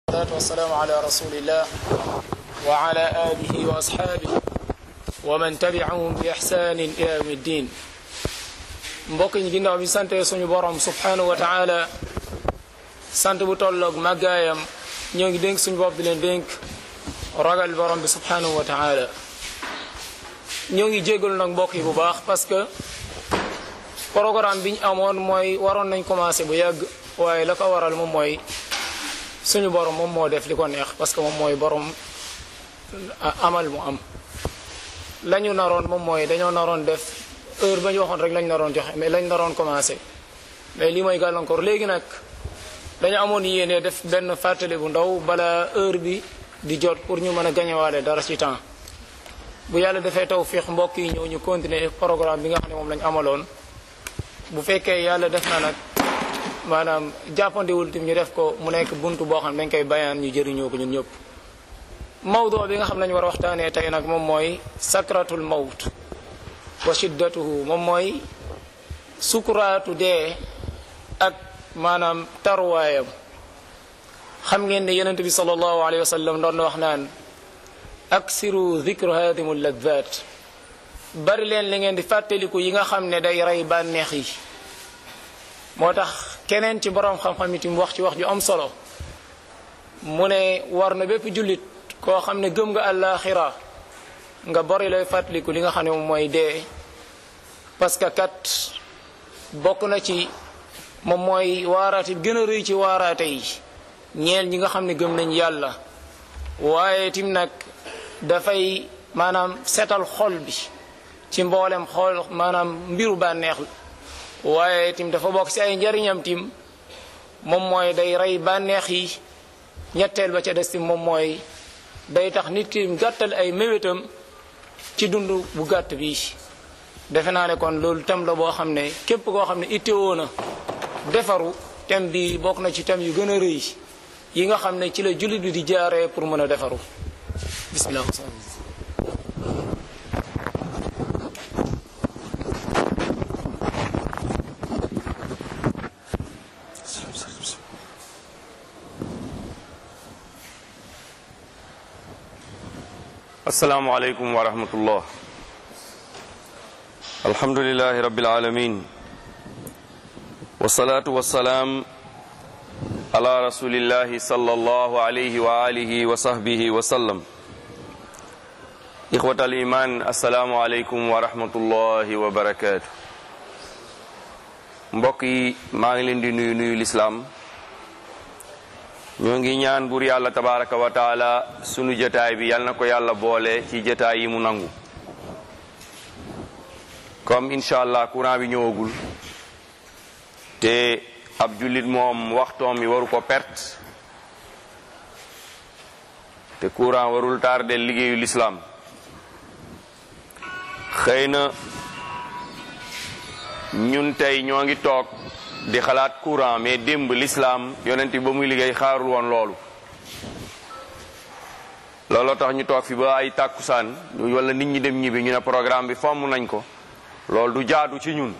والصلاة والسلام على رسول الله وعلى آله وأصحابه ومن تبعهم بإحسان إلى يوم الدين mbokk ñi ginnaaw bi sante suñu borom subhanahu wa taala sant bu tolloog màggaayam ñoo ngi dénk suñu bopp di leen dénk ragal borom bi subhanahu wa taala ñoo ngi jégalu nag mbokk yi bu baax parce que programme bi ñu amoon mooy waroon nañ commencé bu yàgg waaye la ko waral moom mooy suñu borom moom moo def li ko neex parce que moom mooy borom amal mu am la ñu naroon moom mooy dañoo naroon def heure ba ñu waxoon rek lañ naroon joxe mais lañ naroon commencé mais lii mooy gàllankoor léegi nag dañu amoon yéene def benn fàttali bu ndaw bala heure bi di jot pour ñu mën a gañewaale dara ci temps bu yàlla defee tawfiix mbokk yi ñëw ñu continuer programme bi nga xam ne moom lañ amaloon bu fekkee yàlla def na nag maanaam jàppandiwul tim ñu def ko mu nekk buntu boo xam ne dañ koy bayaan ñu jëriñoo ko ñun ñëpp mawdoo bi nga xam ne lañu war a waxtaanee tey nag moom mooy sakratul mawt wa shiddatuhu moom mooy sukuraatu dee ak maanaam taruwaayam xam ngeen ne yonent bi sallallahu alayhi wa sallam doon na wax naan aksiru dhikru hadimu ladhat bari leen li ngeen di fàttaliku yi nga xam ne day rey bànneex yi moo tax keneen ci boroom xam-xam itam wax ci wax ju am solo mu ne war na bépp jullit koo xam ne gëm nga àllaaxira nga bari lay fàttaliku li nga xam ne moom mooy dee parce que kat bokk na ci moom mooy waaraate bi gën a rëy ci waaraate yi ñeel ñi nga xam ne gëm nañ yàlla waaye tim nag dafay maanaam setal xol bi ci mboolem xool maanaam mbiru bànneex waaye tim dafa bokk ci ay njariñam tim moom mooy day rey bànneex yi ñetteel ba ca des tim moom mooy day tax nit ki gàttal ay méwétam ci dund bu gàtt bi defe naa ne kon loolu tem la boo xam ne képp koo xam ne ittewoo na defaru tem bi bokk na ci tem yu gën a rëy yi nga xam ne ci la jullit bi di jaaree pour mën a defaru bismillah asalaamualeykum wa rahmatullah alhamdulilahi rabbil alamin wasalaatu wasalaam ala rasulillahi sallallahu alayhi wa alihi wa sahbihi wa sallam ixwat al iman asalaamu aleykum wa rahmatullahi wa barakaatu mbokk yi maa ngi leen di nuyu nuyu lislaam ñoo ngi ñaan buur yàlla tabaraka wa taala sunu jataay bi yal na ko yàlla boole ci jataay yi mu nangu comme incha allah courant bi ñëwagul te ab jullit moom waxtoom mi waru ko perte te courant warul tardé liggéeyu lislaam xëy na ñun tey ñoo ngi toog di xalaat courant mais démb l'islam yonent bi ba muy liggéey xaarul woon loolu looloo tax ñu toog fi ba ay tàkkusaan wala nit ñi dem ñibbi ñu ne programme bi fomm nañ ko loolu du jaadu ci ñun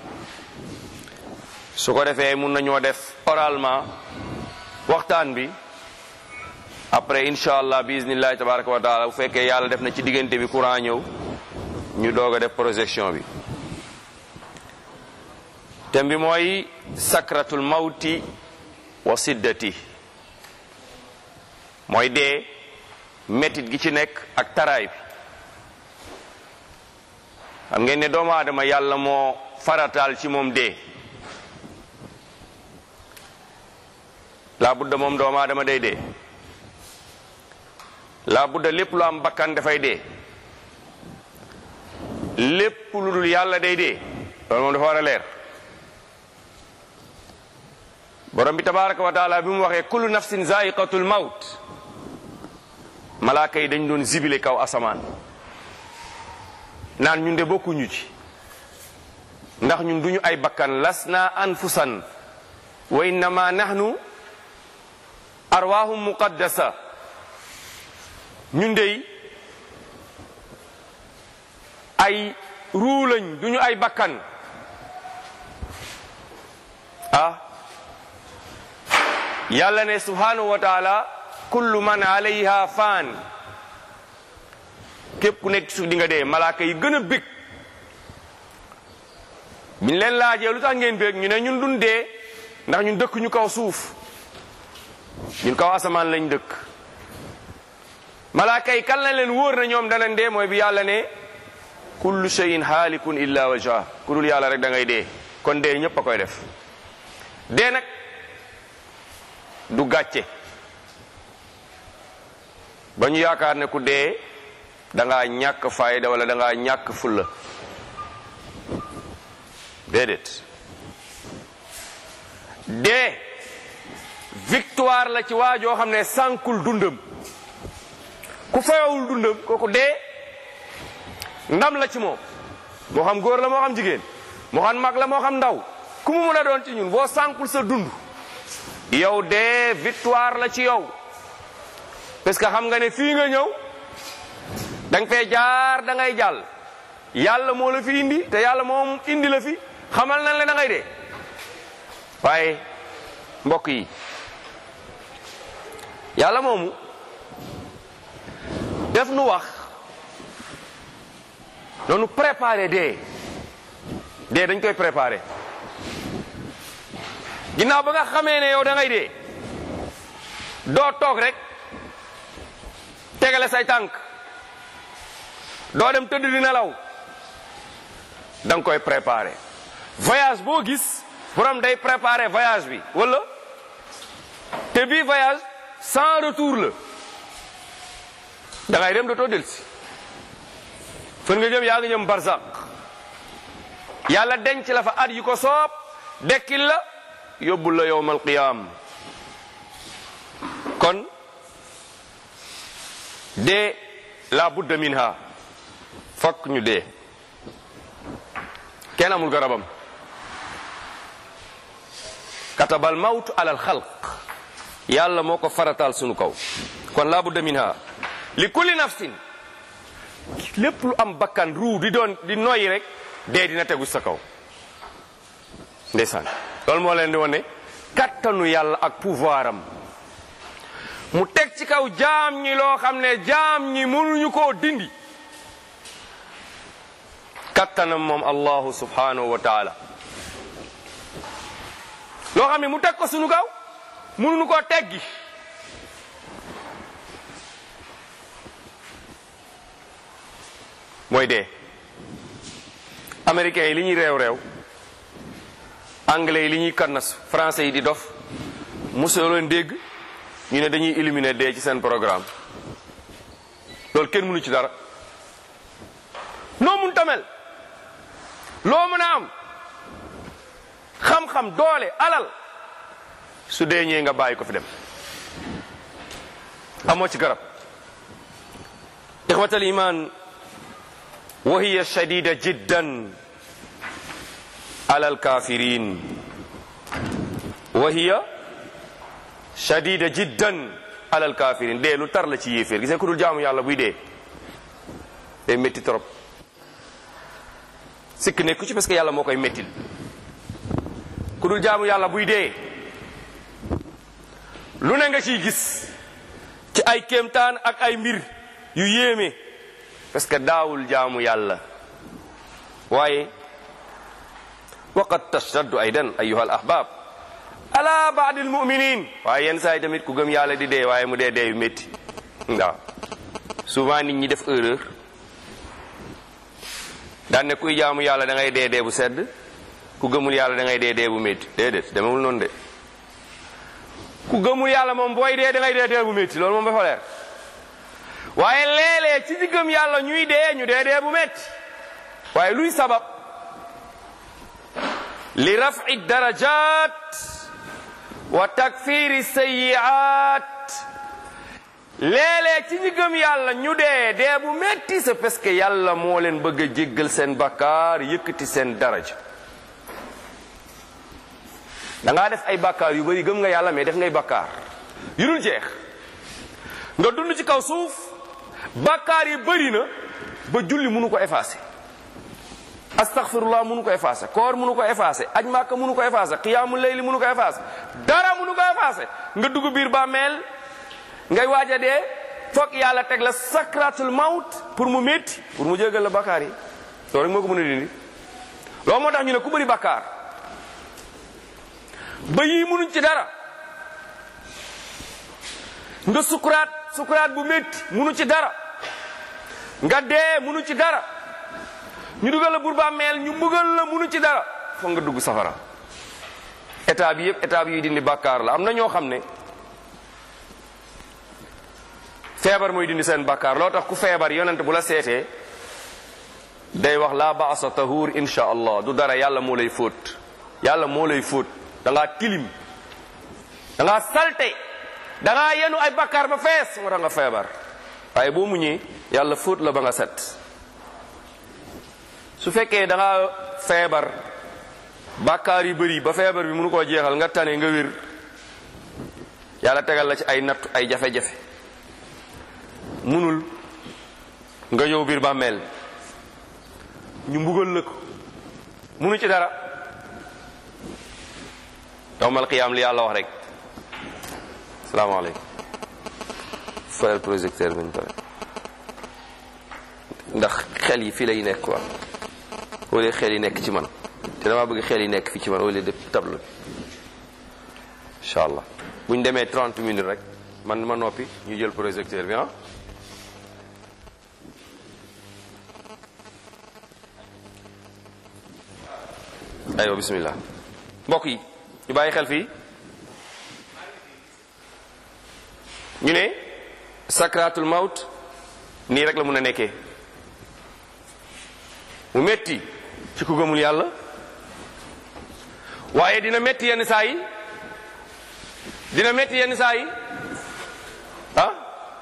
su ko defee mun nañoo def oralement waxtaan bi après incha allah bi iznillahi tabaraka wa taala bu fekkee yàlla def na ci diggante bi courant ñëw ñu doog a def projection bi thème bi mooy sakratul mawti wa siddati mooy dee métit gi ci nekk ak taraay bi xam ngeen ne doomu aadama yàlla moo farataal ci moom dee laa budda moom doomu aadama day dee laa budda lépp lu am bakkan dafay dee lépp lu dul yàlla day dee loolu moom dafa war a leer borom bi tabaraka wa taala bi mu waxee kullu nafsin zaiqatul maut malaaka yi dañ doon zibile kaw asamaan naan ñun de bokkuñu ci ndax ñun duñu ay bakkan lasna anfusan wa innama nahnu arwahum muqaddasa ñun dey ay ruulañ duñu ay bakkan ah yàlla ne subhanahu wa taala kullu man alayha faan képp ku nekk suuf di nga dee malaaka yi gën a bég biñ leen laajee lu tax ngeen bég ñu ne ñun dun dee ndax ñun dëkk ñu kaw suuf ñun kaw asamaan lañ dëkk malaaka yi kan la leen wóor na ñoom danañ dee mooy bi yàlla ne kullu shay'in haalikun illa wajha ku dul yàlla rek da ngay dee kon dee ñëpp a koy def dee nag du gàcce ba ñu yaakaar ne ku dee da ngaa ñàkk fayda wala da ngaa ñàkk fulla déedéet dee victoire la ci waa joo xam ne sànkul dundam ku fayawul dundam kooku dee ndam la ci moom moo xam góor la moo xam jigéen moo xam mag la moo xam ndaw ku mu mën a doon ci ñun boo sànkul sa dund yow dee victoire la ci yow parce que xam nga ne fii nga ñëw da nga fee jaar da ngay jàll yàlla moo la fi indi te yàlla moom indi la fi xamal nan la da ngay dee waaye mbokk yi yàlla moomu def nu wax noonu préparé dee dee dañ koy préparé ginnaaw ba nga xamee ne yow da ngay dee doo toog rek tegale say tànk doo dem tëdd di nelaw da nga koy préparé voyage boo gis borom day préparé voyage bi wala te bii voyage sans retour la da ngay dem dootoo delsi fan nga jëm yaa ngi jëm barzak yàlla denc la fa at yu ko soob dekkil la yóbbul la yowmal qiyaam kon dee la budda minha fokk ñu dee kenn amul garabam katabal mawt alal xalq yàlla moo ko farataal sunu kaw kon la budda minha li kulli nafsin lépp lu am bakkan ruu di doon di noyyi rek dee dina tegu sa kaw ndeysaan loolu moo leen di wane kattanu yàlla ak pouvoir am mu teg ci kaw jaam ñi loo xam ne jaam ñi mënuñu koo dindi kattanam moom allahu subhanahu wa taala loo xam ne mu teg ko sunu kaw mënuñu koo teggi mooy dee américains yi li ñuy réew réew anglais yi li ñuy kannas français yi di dof mosoo leen dégg ñu ne dañuy éliminer dee ci seen programme loolu kenn mënu ci dara noo mun tamel loo mën a am xam-xam doole alal su dee ñëwee nga bàyyi ko fi dem amoo ci garab ixwatal iman wa hiya shadida jiddan ala alkafirin wa hiya shadida jiddan ala alkafirin dee lu tar la ci yéeféer gisee ku dul jaamu yàlla buy dee day métti trop sikk nekku ci parce que yàlla moo koy méttil ku dul jaamu yàlla buy dee lu ne nga ciy gis ci ay kéemtaan ak ay mbir yu yéeme parce que daawul jaamu yàlla waaye waqad tashaddu aydan ayuha al ahbab ala baadi almuminin waaye yenn saa yi tamit ku gëm yàlla di dee waaye mu dee dee yu métti waaw souvent nit ñi def erreur daan ne kuy jaamu yàlla da ngay dee dee bu sedd ku gëmul yàlla da ngay dee dee bu métti déedéet demewul noonu de ku gëmul yàlla moom booy dee da ngay dee dee bu métti loolu moom dafa leer waaye léeg-léeg ci ci gëm yàlla ñuy dee ñu dee dee bu métti waaye luy sabab li rafi darajat wa takfiri sayiat léeg-léeg ci ñi gëm yàlla ñu dee dee bu métti c'est parce que yàlla moo leen bëgg a jéggal seen bakkaar yëkkati seen daraja da ngaa def ay bakkaar yu bari gëm nga yàlla mais def ngay bakkaar yu dul jeex nga dund ci kaw suuf bakkaar yi bëri na ba julli mënu ko effacé astaghfirullah mënu ko effacé koor mënu ko effacé aj màkka mënu ko effacé qiyaamu layli mënu ko effacé dara mënu ko effacé nga dugg biir bàmmeel ngay waaj a dee foog yàlla teg la sakratul maut pour mu métti pour mu jégal la bakkaar yi loolu rek moo ko mën a dindi loolu moo tax ñu ne ku bëri bakkaar ba yii munuñ ci dara nga sukuraat sukuraat bu métti munu ci dara nga dee munu ci dara ñu dugal la bur bàmmeel ñu mbugal la munu ci dara foog nga dugg safara état bi yëpp état bi yuy dindi bàkkaar la am na ñoo xam ne feebar mooy dindi seen bàkkaar loo tax ku feebar yonent bu la seetee day wax laa baasa tahur insha allah du dara yàlla moo lay fóot yàlla moo lay fóot da ngaa tilim da ngaa salte da ngaa yenu ay bàkkaar ba fees moo tax nga feebar waaye boo muñee yàlla fóot la ba nga set su fekkee da nga feebar bàkkaar yu bëri ba feebar bi mënu koo jeexal nga tane nga wér yàlla tegal la ci ay natt ay jafe-jafe munul nga yow biir bàmmeel ñu mbugal la ko munu ci dara yowmal qiyaam li yàlla wax rek salaamaaleykum fayal projecteur bi ñu pare ndax xel yi fii lay nekk quoi wala xel yi nekk ci man te dama bëgg xel yi nekk fii ci man wala de tableau bi incha allah bu ñu demee 30 minutes rek man ma noppi ñu jël projecteur bi ah aywa bismillah mbokk yi ñu bàyyi xel fii ñu ne sakratul maut nii rek la mun a nekkee mu metti ci ku gëmul yàlla waaye dina metti yenn saa yi dina metti yenn saa yi ah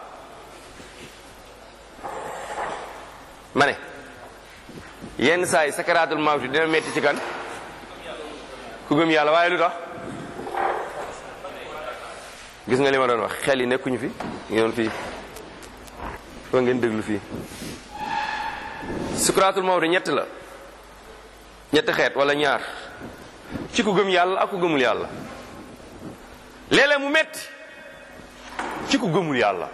ma ne yenn saa yi sakaraatul mawt dina metti ci kan ku gëm yàlla waaye lu tax gis nga li ma doon wax xel yi nekkuñu fi ngeen fii foo ngeen déglu fii sukaraatul mawt ñett la ñetti xeet wala ñaar ci ku gëm yàlla ak ku gëmul yàlla léeg-léeg mu metti ci ku gëmul yàlla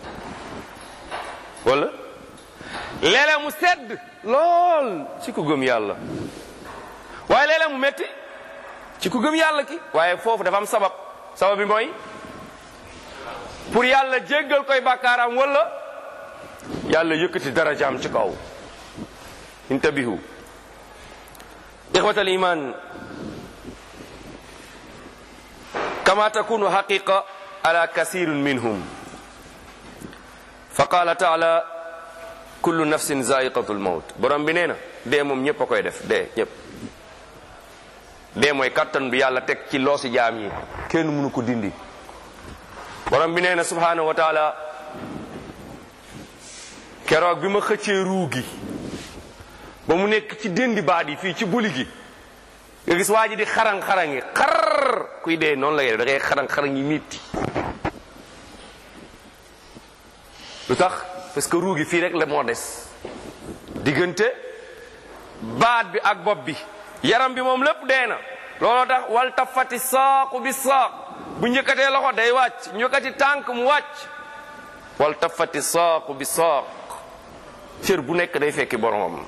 wala léeg-léeg mu sedd lool ci ku gëm yàlla waaye léeg-léeg mu metti ci ku gëm yàlla ki waaye foofu dafa am sabab sabab bi mooy pour yàlla jéggal koy bàkkaaram wala yàlla yëkkati darajaam ci kaw intabihu ixwatal iman kama takunu haqiqa ala kasirun minhum fa qala taala kullu nafsin zaiqatu lmawt borom bi nee na dee moom ñépp a koy def dee ñépp dee mooy kattan bi yàlla teg ci loosi jaam yi kenn mënu ko dindi borom bi nee na subhanahu wa taala keroog bi ma xëccee ruu gi ba mu nekk ci déndi baat yi fii ci buli gi nga gis waa ji di xarang-xarang yi xar kuy dee noonu la ngay def da ngay xarang-xarang yi mitti lu tax parce que ruu gi fii rek la moo des diggante baat bi ak bopp bi yaram bi moom lépp dee na looloo tax wal tafati saaqu bi saaq bu njëkkatee loxo day wàcc njëkkati tànk mu wàcc wal tafati saaqu bi saaq cër bu nekk day fekki boromam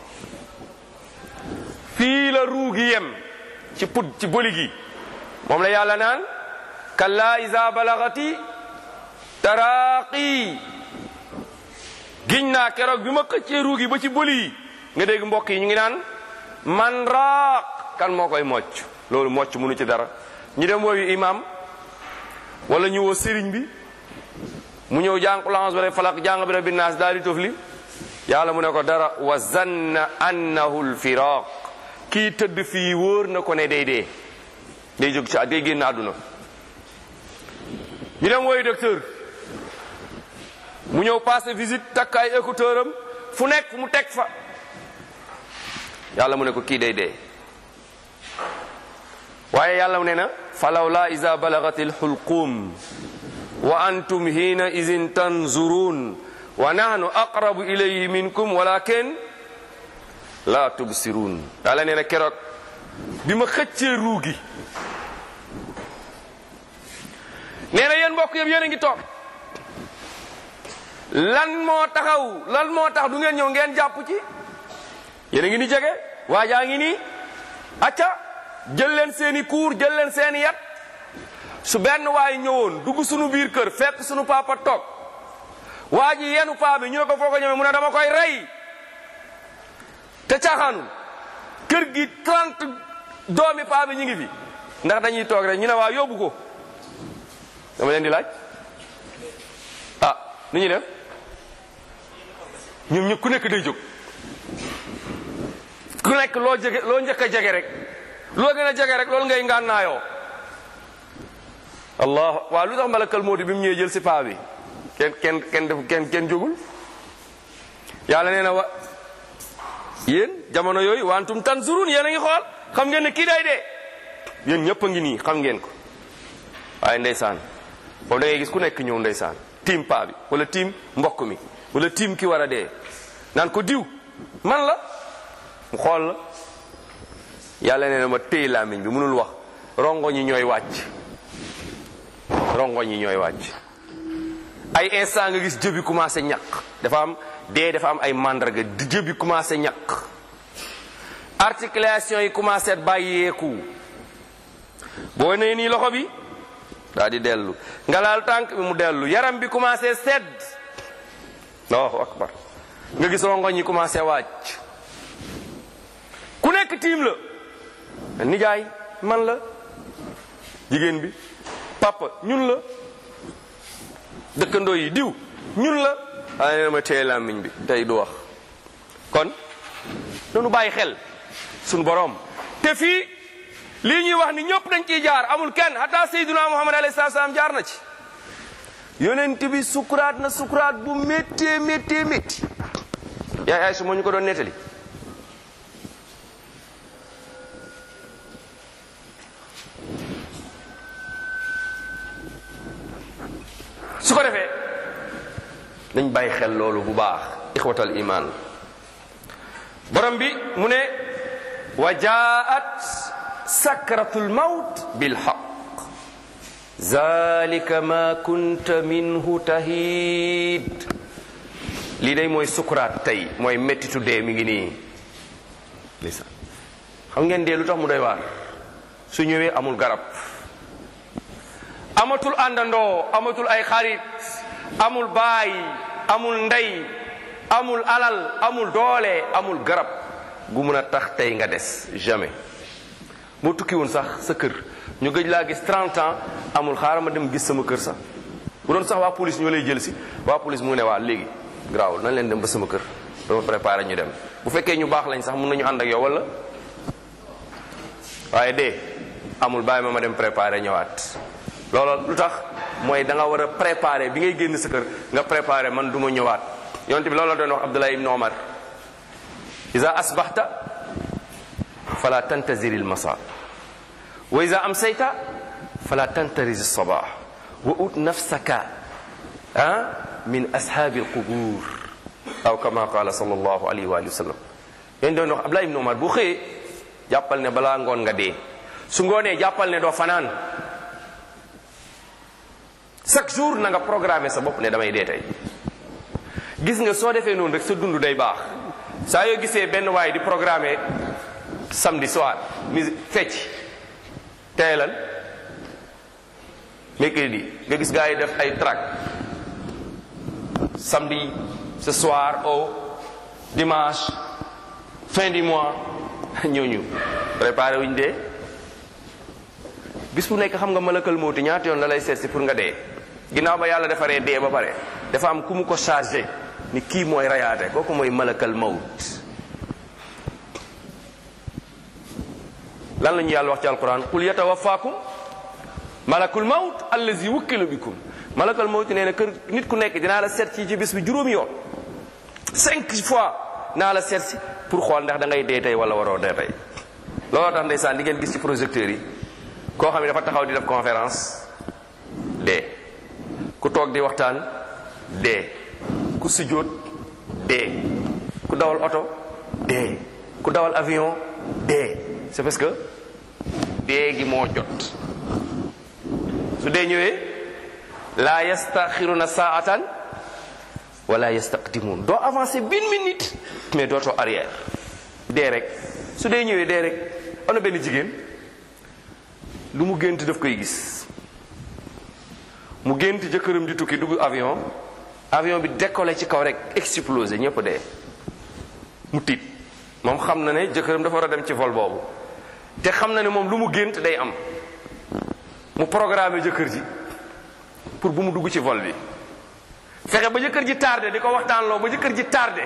fii la ruu gi yem ci put ci boli gi moom la yàlla naan kalla iza balagati taraaqi giñ naa keroog bi ma xëccee ruu gi ba ci boli yi nga dégg mbokk yi ñu ngi naan man raaq kan moo koy mocc loolu mocc mënu ci dara ñu dem wooyu imam wala ñu woo sëriñ bi mu ñëw jàng ulance ba falaq jàng bi rabbi naas daal di tofli yàlla mu ne ko dara wa zanna annahu lfiraq kii tëdd fii wóor na ko ne day dee day jóg ci day génn àdduna ñu dem wooyu docteur mu ñëw passé visite takk ay écouteur am fu nekk mu teg fa yàlla mu ne ko kii day dee waaye yàlla mu ne na falawla iza balagati lxulqum wa antum hina idin tanzurun wa nahnu aqrabu ilayhi minkum walakin la tubsirun yàlla nee na keroog bi ma xëccee ruu gi nee na yéen mbokk yëpp yéen a ngi toog lan moo taxaw lan moo tax du ngeen ñëw ngeen jàpp ci yéen a ngi ni jege waajaa ngi nii acca jël leen seeni kuur jël leen seeni yat su benn waay ñëwoon dugg sunu biir kër fekk sunu papa toog waa ji yenu paa bi ñu ne ko foo ko ñëwee mu ne dama koy rey te caaxaanul kër gi 30 doomi paa bi ñu ngi fi ndax dañuy toog rek ñu ne waa yóbbu ko dama leen di laaj ah nu ñuy def ñoom ñëpp ku nekk day jóg ku nekk loo jege loo njëkk a jege rek loo gën a jege rek loolu ngay ngànnaayoo allah waaw lu tax malakal mooti bi mu ñëwee jël si paa bi kenn kenn kenn def kenn kenn jógul yàlla nee na wa yéen jamono yooyu wantum tanzurun yéen a ngi xool xam ngeen ne kii day dee yéen ñëpp a ngi nii xam ngeen ko waaye ndeysaan boobu da ngay gis ku nekk ñëw ndeysaan tiim paa bi wala tiim mbokk mi wala tiim ki war a dee naan ko diw man la mu xool la yàlla nee na ma téy làmmiñ bi mënul wax rongo ñi ñooy wàcc rongo ñi ñooy wàcc ay instant nga gis jëbi commencé ñaq dafa am dee dafa am ay mandarga di jëbi commencé ñaq articulation yi commencé bàyyeeku boo nee nii loxo bi daa di dellu nga laal tànk bi mu dellu yaram bi commencé sedd allahu akbar nga gis rongoñ yi commencé wàcc ku nekk tiim la nijaay man la jigéen bi papa ñun la dëkkandoo yi diw ñun la waaye nee na ma téye làmmiñ bi tey du wax kon nanu bàyyi xel suñu boroom te fii lii ñuy wax ni ñëpp dañ ciy jaar amul kenn hatta sayyiduna muhammad alayhi salaatu salaam jaar na ci yonent bi sukuraat na sukuraat bu méttee méttee métti yaay ay su moo ñu ko doon nettali su ko defee nañ bàyyi xel loolu bu baax ixwatal iman borom bi mu ne wa jaat sakratul mawt bil haqq zalika ma kunta minhu tahid lii day mooy sukuraat tey mooy mettitu dee mi ngi nii lisa xam ngeen dee lu tax mu doy waar su ñëwee amul garab amatul àndandoo amatul ay xarit amul baay amul ndey amul alal amul doole amul garab gu mun a tax tey nga des jamais moo tukki woon sax sa kër ñu gëj laa gis 30 ans amul xaaral ma dem gis sama kër sax bu doon sax waa police ñoo lay jël si waa police mu ne waa léegi garaawul nañ leen dem ba sama kër dama préparé ñu dem bu fekkee ñu baax lañ sax mun nañu ànd ak yow wala waaye de amul bàyyi ma ma dem préparé ñëwaat loolu lu tax mooy da nga war a préparé bi ngay génn sa kër nga préparé man du ma ñëwaat yonte bi loolu la doon wax Abdullah ibn Omar iza asbaxta fala tantazir il masa wa iza amsayta fala tantariz sabah wa ut nafsaka ah min ashabi alqubur aw kama qala sallallahu alayhi wa sallam yéen doon wax Abdullah ibn Omar bu xëyee jàppal ne balaa ngoon nga dee su ngoonee jàppal ne doo fanaan chaque jour na nga programmer sa bopp ne damay dee tey gis nga soo defee noonu rek sa dund day baax saa yoo gisee benn waay di programmer samedi soir musique fecc teelal mercredi nga gis gars yi def ay track samedi ce soir au dimanche fin du mois ñooñu préparé wuñ dee bis bu nekk xam nga malakal mawti ñaata yoon la lay seet si pour nga dee ginnaaw ba yàlla defaree dee ba pare dafa am ku mu ko chargé ni kii mooy rayaate kooku mooy malakal mawt lan la ñu yàlla wax ci alquran qul yatawafaakum malakul mawt allazi wukkilu bikum malakal mawt nee na kër nit ku nekk dinaa la seet ci ci bis bi juróomi yoon cinq fois naa la seet si pour xool ndax da ngay dee tey wala waroo dee tey looloo tax ndeysaan di ngeen gis ci projecteurs yi koo xam ne dafa taxaw di def conférence dee ku toog di waxtaan dee ku sujjóot dee ku dawal oto dee ku dawal avion dee c'est parce que dee gi moo jot su dee ñëwee laa yastaxiruna saatan wala yastaqdimuun doo avancé bin minute mais dootoo arrière dee rek su dee ñëwee dee rek am na benn jigéen lu mu gént daf koy gis mu gént jëkkëram di tukki dugg avion avion bi décollé ci kaw rek explosé ñëpp dee mu tiit moom xam na ne jëkkëram dafa war a dem ci vol boobu te xam na ne moom lu mu gént day am mu programme jëkkër ji pour bu mu dugg ci vol bi fexe ba jëkkër ji tardé di ko waxtaanloo ba jëkkër ji tardé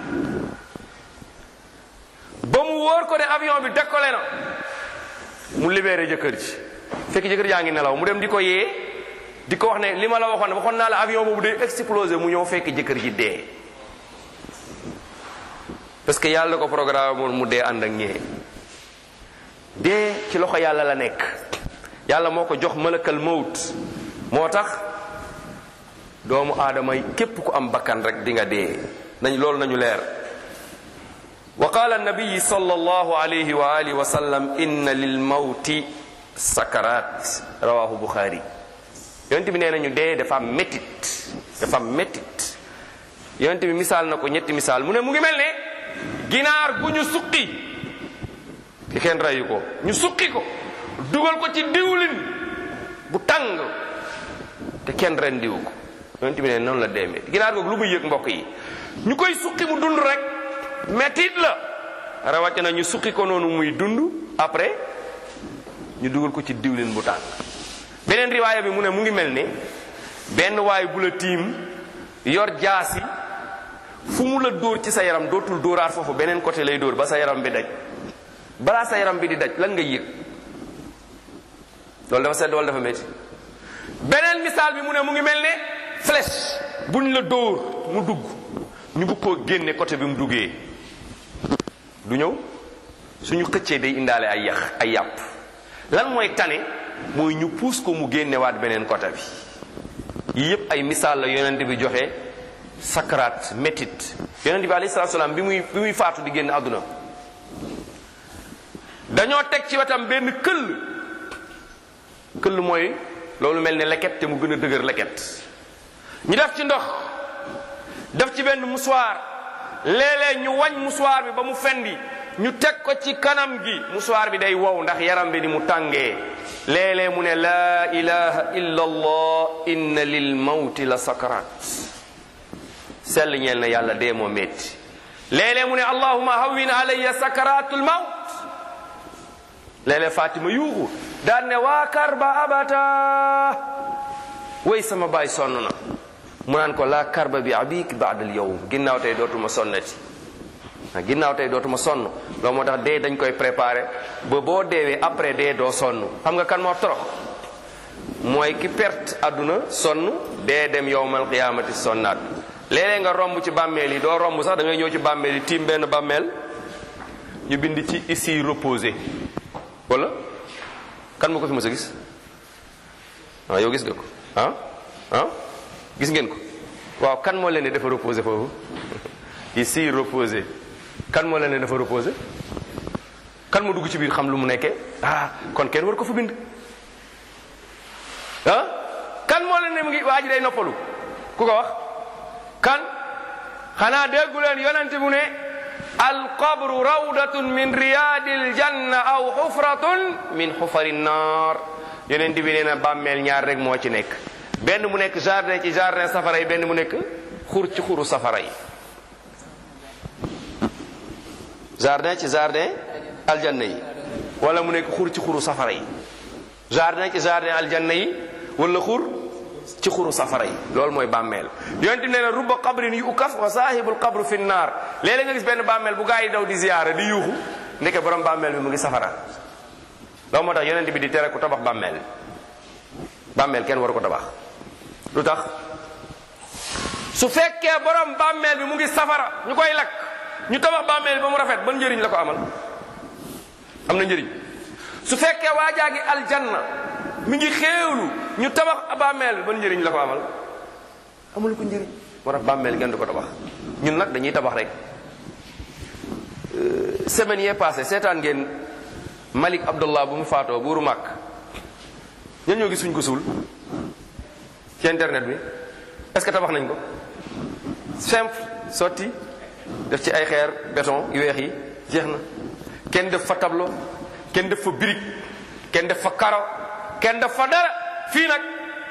ba mu wóor ko ne avion bi décollé na mu libéré jëkkër ji fekk jëkkër jaa ngi nelaw mu dem di ko yee di ko wax ne li ma la waxoon waxoon naa la avion boobu day explosé mu ñëw fekk jëkkër ji dee parce que yàlla ko programme moon mu dee ànd ak ñee dee ci loxo yàlla la nekk yàlla moo ko jox malakal mawt moo tax doomu aadama yi képp ku am bakkan rek di nga dee nañ loolu nañu leer wa qaala annabiyi sallallahu alayhi wa alihi wa sallam inna lil mawti sakarat rawahu buxaari yonent bi nee nañu dee dafa am métit dafa am métit yonent bi misaal na ko ñetti misaal mu ne mu ngi mel ne ginaar gu ñu suqi te kenn rayu ko ñu suqi ko dugal ko ci diwlin bu tàng te kenn ren diwu ko yonent bi ne noonu la deemee ginaar googu lu muy yëg mbokk yi ñu koy suqi mu dund rek métit la rawatina ñu suqi ko noonu muy dund après ñu dugal ko ci diwlin bu tàng beneen riwaaya bi mu ne mu ngi mel ne benn waay bu la tiim yor jaasi fu mu la dóor ci sa yaram dootul dóoraat foofu beneen côté lay dóor ba sa yaram bi daj balaa sa yaram bi di daj lan nga yëg loolu dafa sedd wala dafa métti beneen misaal bi mu ne mu ngi mel ne flèche buñ la dóor mu dugg ñu bëgg koo génne côté bi mu duggee du ñëw suñu xëccee day indaale ay yax ay yàpp lan mooy tane mooy ñu puus ko mu génnewaat beneen côté bi yii yépp ay misaal la yonent bi joxe sakaraat métit yonent bi alayhi salaatu salaam bi muy bi muy faatu di génn àdduna dañoo teg ci wetam benn këll këll mooy loolu mel ne leket te mu gën a dëgër leket ñu def ci ndox def ci benn musuwaar léeg-léeg ñu wañ musuwaar bi ba mu fendi ñu teg ko ci kanam gi musuwaar bi day wow ndax yaram bi ni mu tàngee léeg-léeg mu ne laa ilaha illa allah inna lil mawti la sakarat sell ñeel na yàlla dee moo métti léeg-léeg mu ne allahuma hawwin alayya sakaratul mawt léeg-léeg fatima yuuxu daan ne waa karba abata way sama baay sonn na mu naan ko laa karba bi abik baadal yowm ginnaaw tey dootuma sonnati ah ginnaaw tey dootuma sonn loolu moo tax dee dañ koy préparé ba boo deewee après dee doo sonn xam nga kan moo torox mooy ki perte àdduna sonn dee dem yowmal qiyaamati sonnaat léeg-léeg nga romb ci bàmmeel yi doo romb sax da ngay ñëw ci bàmmeel yi tiim benn bàmmeel ñu bind ci ici reposé wala kan moo ko fi mës a gis ah yow gis nga ko ah ah gis ngeen ko waaw kan moo leen ne dafa reposé foofu ici reposé kan moo leen ne dafa reposé kan moo dugg ci biir xam lu mu nekkee ah kon kenn war ko fa bind ah kan moo leen ne mu ngi waa ji day noppalu ku ko wax kan xanaa déggu leen yonente bu ne alqabru rawdatun min riyadil janna aw xufratun min xufari naar yonent bi nee na bàmmeel ñaar rek moo ci nekk benn mu nekk jardin ci jardin safara yi benn mu nekk xur ci xuru safara yi jardin ci jardin aljanna yi wala mu nekk xur ci xuru safara yi jardin ci jardin aljanna yi wala xur ci xuru safara yi loolu mooy bàmmeel yonent bi nee na rubba qabrin yu ukaf wa saahibul qabru fi naar léeg-léeg nga gis benn bàmmeel bu gaa yi daw di ziyaara di yuuxu ndeke borom bàmmeel bi mu ngi safara loolu moo tax yonent bi di tere ku tabax bàmmeel bàmmeel kenn waru ko tabax lu tax su fekkee borom bàmmeel bi mu ngi safara ñu koy lakk ñu tabax bàmmeel bi ba mu rafet ban njëriñ la ko amal am na njëriñ su fekkee waajaa ngi aljanna mi ngi xéewlu ñu tabax bàmmeel bi ban njëriñ la ko amal amul ko njëriñ moo tax bàmmeel kenn du ko tabax ñun nag dañuy tabax rek semaine yee passé seetaan ngeen Malik Abdullah bu mu faatoo buuru màkk ñan ñoo gis suñ ko suul ci internet bi est-ce que tabax nañ ko simple sotti def ci ay xeer béton yu weex yi jeex na kenn def fa tableau kenn def fa brique kenn def fa karo kenn def fa dara fii nag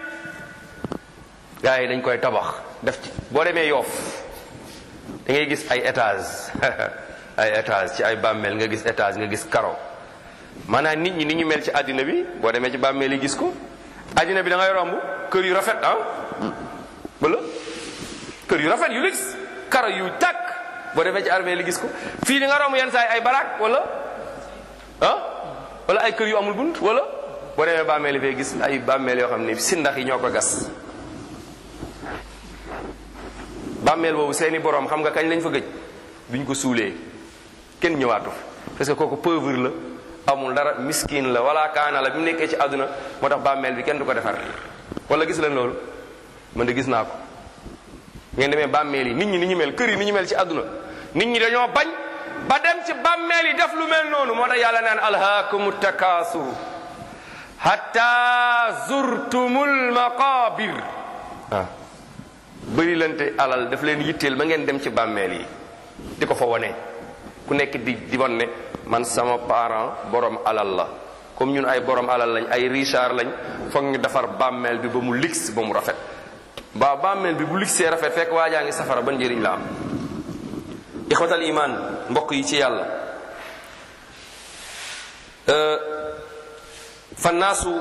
gars yi dañ koy tabax def ci boo demee yoof da ngay gis ay étage ay étage ci ay bàmmeel nga gis étage nga gis karo maanaam nit ñi ni ñu mel ci àddina bi boo demee ci bàmmeel yi gis ko àddina bi da ngay romb kër yu rafet ah wala kër yu rafet yu luxe karo yu tàkk boo demee ci armée li gis ko fii di nga romb yenn saa yi ay baraak wala ah wala ay kër yu amul bunt wala boo demee bàmmeel yi fee gis ay bàmmeel yoo xam ne si ndax yi ñoo ko gas bàmmeel boobu seeni boroom xam nga kañ lañ fa gëj biñ ko suulee kenn ñëwaatu parce que kooku pauvre la amul dara miskin la wala kaana la bi mu nekkee ci àdduna moo tax bàmmeel bi kenn du ko defar wala gis leen loolu man de gis naa ko ngeen demee bàmmeel yi nit ñi ni ñu mel kër yi ni ñu mel ci àdduna nit ñi dañoo bañ ba dem ci bàmmeel yi def lu mel noonu moo tax yàlla naan alhaakumu takaasur hatta zurtumul maqabir waaw bëri lante alal daf leen yitteel ba ngeen dem ci bàmmeel yi di ko fa wone ku nekk di di won ne man sama parent borom alal la comme ñun ay borom alal lañ ay richard lañ foog ñu defar bàmmeel bi ba mu lix ba mu rafet ba bàmmeel bi bu lixee rafet fekk waajaa ngi safara ba njëriñ la am ixwatal iman mbokk yi ci yàlla fannaasu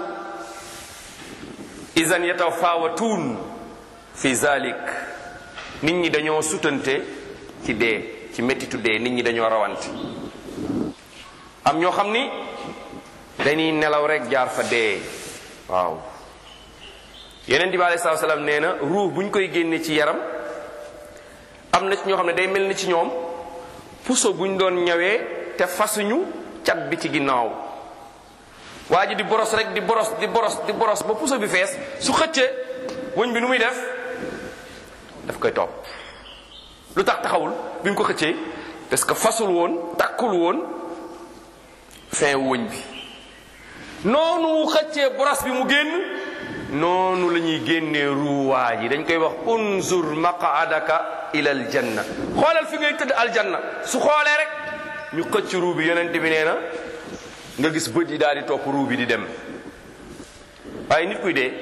isan yatafaawatuun fi zalik nit ñi dañoo sutante ci dee ci mettitu dee nit ñi dañoo rawante am ñoo xam ni dañuy nelaw rek jaar fa dee waaw yeneen bi alei salatu salaam nee na ruux bu ñu koy génne ci yaram am na ci ñoo xam ne day mel ni ci ñoom puso bu ñu doon ñawee te fasuñu cat bi ci ginnaaw waa ji di boros rek di boros di boros di boros ba puso bi fees su xëccee wëñ bi nu muy def daf koy topp lu tax taxawul bi mu ko xëccee parce que fasul woon takkul woon fin wëñ bi noonu xëccee boros bi mu génn noonu la ñuy génnee ruuwaa yi dañ koy wax unzur maqaadaka ila aljanna xoolal fi ngay tëdd aljanna su xoolee rek ñu xëcc ruu bi yonent bi nee na nga gis bët yi daal di topp ruu bi di dem waaye nit kuy dee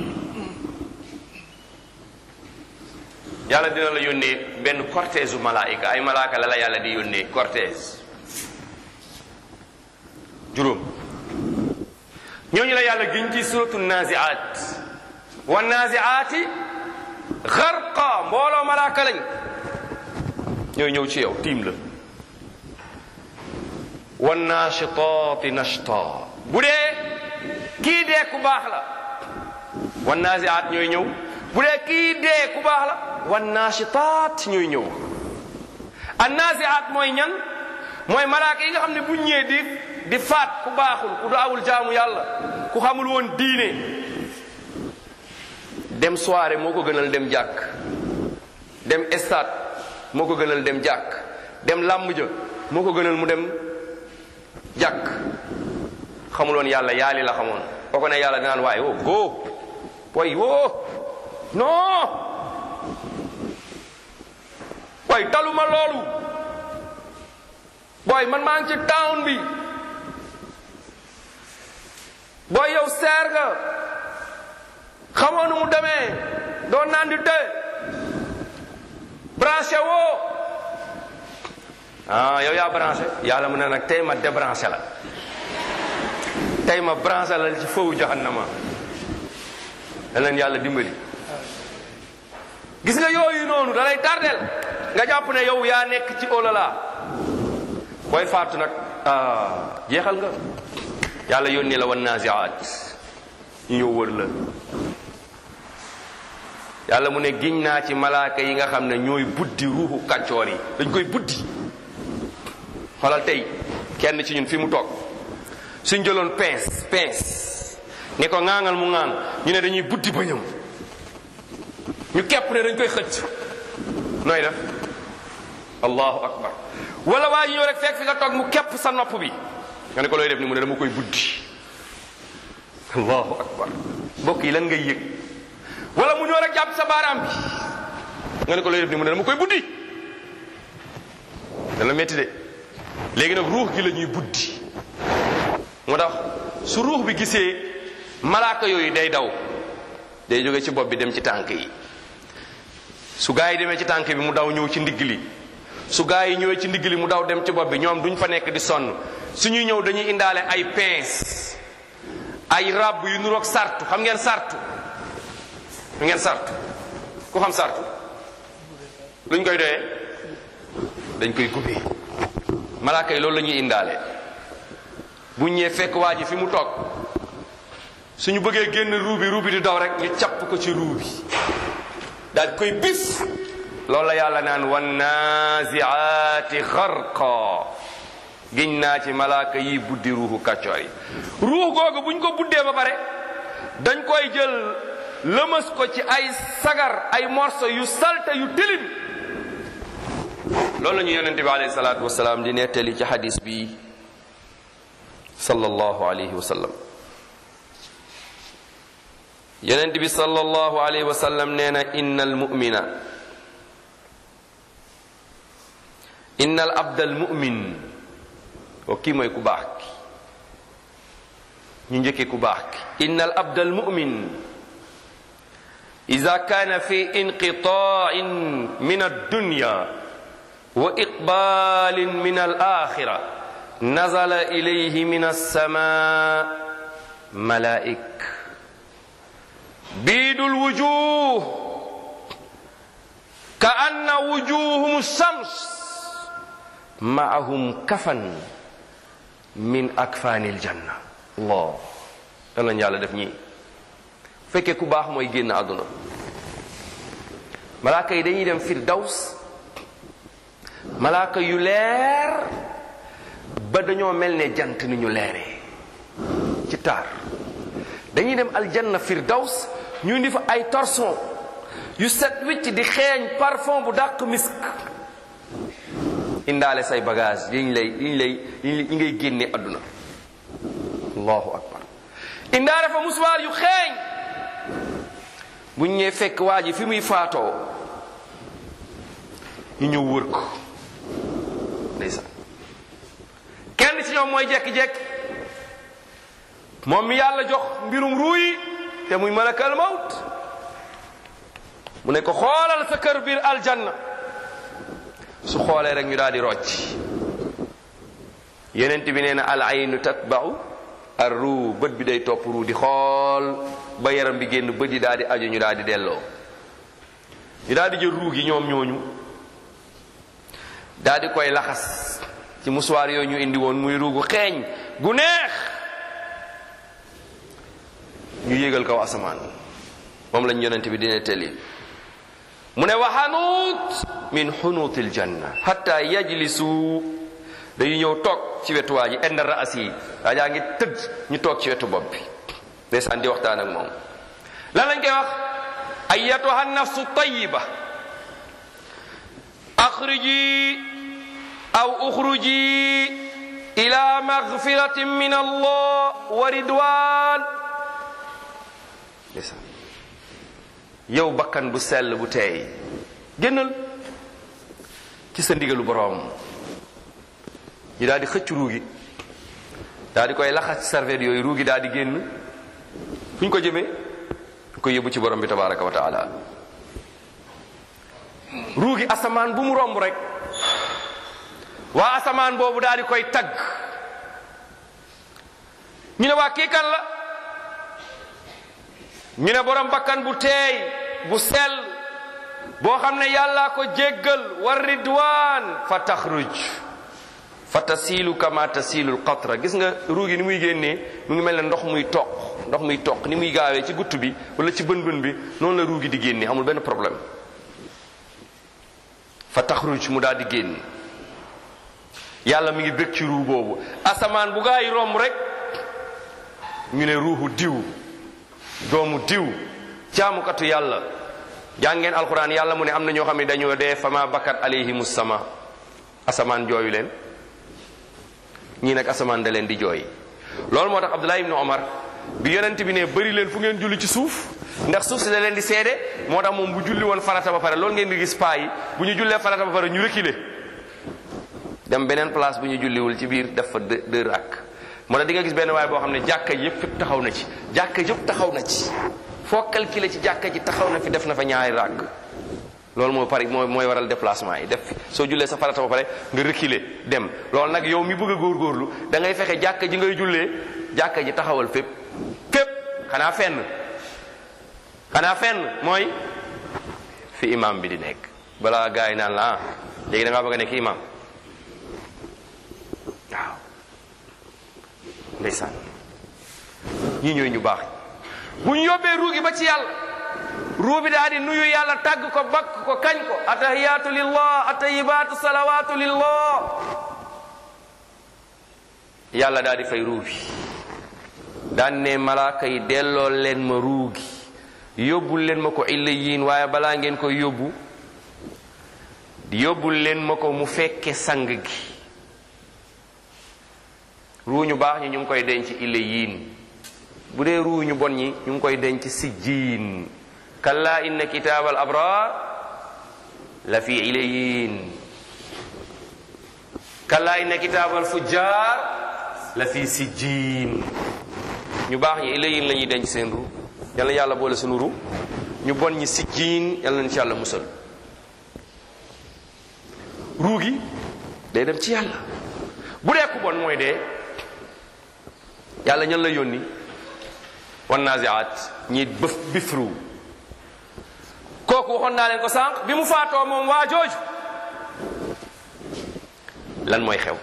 yàlla dina la yónnee benn cortège u malaayika ay malaaka la la yàlla di yónnee cortège juróom ñooñu la yàlla giñ ci suratu naziat wa naziati xarqa mbooloo malaaka lañ ñooy ñëw ci yow tiim la wa nachitaati nachta bu dee kii dee ku baax la wa naziat ñooy ñëw bu dee kii dee ku baax la wa nachitaat ñooy ñëw an naziat mooy ñan mooy malaaka yi nga xam ne bu ñëwee di di faat ku baaxul ku daawul jaamu yàlla ku xamul woon diine dem soirée moo ko gënal dem jàkk dem stade moo ko gënal dem jàkk dem làmb ja moo ko gënal mu dem jàkk xamul woon yàlla yaali la xamoon boo ko ne yàlla dinaan waaye woo go way woo non way taluma loolu booy man maa ngi ci town bi booy yow seer nga xamoo nu mu demee doo naan di te branché woo ah yow yaa branché yàlla mu ne nag tey ma débranché la tey ma branché la ci foofu jahannama da leen yàlla dimbali gis nga yooyu noonu da lay tardel nga jàpp ne yow yaa nekk ci olala booy faatu nag ah jeexal nga yàlla yónni la wan naziaat ñu ñëw wër la yàlla mu ne giñ naa ci malaaka yi nga xam ne ñooy buddi ruuxu kàccoor yi dañ koy buddi xoolal tey kenn ci ñun fi mu toog suñ jëloon pince pince ne ko ŋaaŋal mu ŋaaŋ ñu ne dañuy buddi bëñam ñu kepp ne dañ koy xëcc nooy def allahu akbar wala waa ji ñëw rek fekk fi nga toog mu kepp sa nopp bi nga ne ko looy def ni mu ne dama koy buddi allahu akbar mbokk yi lan ngay yëg wala mu ñëw rek jàpp sa baaraam bi nga ne ko lay def ni mu ne dama koy buddi dana metti de léegi nag ruux gi la ñuy buddi moo tax su ruux bi gisee malaaka yooyu day daw day jóge ci bopp bi dem ci tànk yi su gaa yi demee ci tànk bi mu daw ñëw ci ndigg li su gaa yi ñëwee ci ndigg li mu daw dem ci bopp bi ñoom duñ fa nekk di sonn suñuy ñëw dañuy indaale ay pince ay ràbb yu nuroog sartu xam ngeen sartu xam ngeen sartu ku xam sartu luñ koy doyee dañ koy gubbee malaaka yi loolu la ñuy indaale bu ñëwee fekk waa ji fi mu toog suñu bëggee génn ruu bi ruu bi di daw rek ñu capp ko ci ruu bi daal di koy bis loolu la yàlla naan wan naziaati xarqa giñ naa ci malaaka yi buddi ruuxu kàccoor yi ruux googu buñ ko buddee ba pare dañ koy jël lëmas ko ci ay sagar ay morso yu salte yu tilim loolu la ñu yonente bi alayhi salaatu wasalaam di nettali ci xadis bi sallallahu alayhi wa sallam yonent bi sallallahu alayhi wa sallam nee na inna almumina inna al abda almumin o kii mooy ku baax ki ñu njëkkee ku baax ki inna al abda almumin ida kaana fi inqitain min addunya wa iqbalin min alaxira nazala ilayhi min alsama malaik biidul wujuh ka anna wujuhum shams maahum kafan min akfanil janna allah dan lañ yàlla def ñii fekkee ku baax mooy génn àdduna malaaka yi dañuy dem firdaws malaaka yu leer ba dañoo mel ne jant ni ñu leeree ci taar dañuy dem aljanna firdaws ñu indi fa ay torson yu set wicc di xeeñ parfum bu dàq misk indaale say bagage yi ñu lay yi ñu lay yi ngay génne àdduna allahu akbar indaale fa muswaar yu xeeñ bu ñu ñëwee fekk waa ji fi muy faatoo ñu ñëw wër ko ndeysaan kenn ci ñoom mooy jekki-jekki moom mi yàlla jox mbirum ruuy te muy malakal mawt mu ne ko xoolal sa kër biir aljanna su xoolee rek ñu daal di rocc yenent bi nee na al aynu tatba'u ar ruu bët bi day topp ruu di xool ba yaram bi génn bët yi daal di aju ñu daal di delloo ñu daal di jël ruu gi ñoom ñooñu daal di koy laxas ci musuwaar yooyu ñu indi woon muy ruugu xeeñ gu neex ñu yéegal kaw asamaan moom lañ yonent bi dina teli mu ne wa xanuut min xunuutil janna hatta yajlisu dañu ñëw toog ci wetu waa ji inda raas yi waa jaa ngi tëdd ñu toog ci wetu bopp bi ndeysaan di waxtaan ak moom lan lañ koy wax ayatuha nafsu tayiba axriji aw uxruji ila magfiratin min allah wa ridwan ndeysaan yow bakkan bu sell bu teey génnal ci sa ndigalu boroom ñu daal di xëcc ruugi daal di koy laxas ci serviette yooyu ruugi daal di génn fu ñu ko jëmee ñu koy yóbbu ci borom bi tabaraka wa taala ruugi asamaan bu mu romb rek waa asamaan boobu daal di koy tagg ñu ne waa kii kan la ñu ne borom bakkan bu teey bu sell boo xam ne yàllaa ko jéggal war ridwaan fa taxruj fa tasiilu kama tasiilu lqatra gis nga ruugi ni muy génnee mu ngi mel ne ndox muy toq ndox muy toq ni muy gaawee ci gutt bi wala ci bën bën bi noonu la ruugi di génnee amul benn problème fa taxruj mu daal di génn yàlla mi ngi bëgg ci ruu boobu asamaan bu gaa yi romb rek ñu ne ruuxu diw doomu diw jaamukatu yàlla jàngeen alquran yàlla mu ne am na ñoo xam ne dañoo dee fama bakat alayhimu sama asamaan jooyu leen ñii nag asamaan da leen di jooy loolu moo tax abdullah ibnu omar bi yonent bi ne bëri leen fu ngeen julli ci suuf ndax suuf si da leen di seede moo tax moom bu julli woon farata ba pare loolu ngeen di gis paa yi bu ñu jullee farata ba pare ñu reculer dem beneen place bu ñu julliwul ci biir def fa deux deux rakk moo tax di nga gis benn waay boo xam ne jàkka yëpp fépp taxaw na ci jàkka yëpp taxaw na ci foo calculer ci jàkka ji taxaw na fi def na fa ñaari rakk loolu moo pare mooy mooy waral déplacement yi def fi soo jullee sa farata ba pare nga reculer dem loolu nag yow mi bëgg a góorgóorlu da ngay fexe jàkka ji ngay jullee jàkka ji taxawal fépp fépp xanaa fenn xanaa fenn mooy fi imam bi di nekk balaa gars yi naan la ah léegi da ngaa bëgg a nekk imam waaw ndeysaan ñii ñooy ñu baax bu ñu yóbbee ruugi ba ci yàlla ruu bi daal di nuyu yàlla tàgg ko bakk ko kañ ko atahiyaatu lillah atayibaatu salawaatu lillah yàlla daal di fay ruu bi daan ne malaaka yi delloo leen ma ruugi yóbbul leen ma ko illa yiin waaye balaa ngeen koy yóbbu yóbbul leen ma ko mu fekke sang gi ruu ñu baax ñi ñu ngi koy denc illa yiin bu dee ruu ñu bon ñi ñu ngi koy denc si jiin kalla inna kitaab al abrar la fi ilayin kalla inna kitaab al fujjar la fi sijjiin ñu baax ñi ilayin la ñuy denc seen ru yàlla yàlla boole sunu ru ñu bon ñi sijjiin yàlla nañ ci yàlla musal ruu gi day dem ci yàlla bu dee ku bon mooy dee yàlla ñan la yónni wan naziaat ñi bëf bifru kooku waxoon naa leen ko sànq bi mu faatoo moom waa jooju lan mooy xew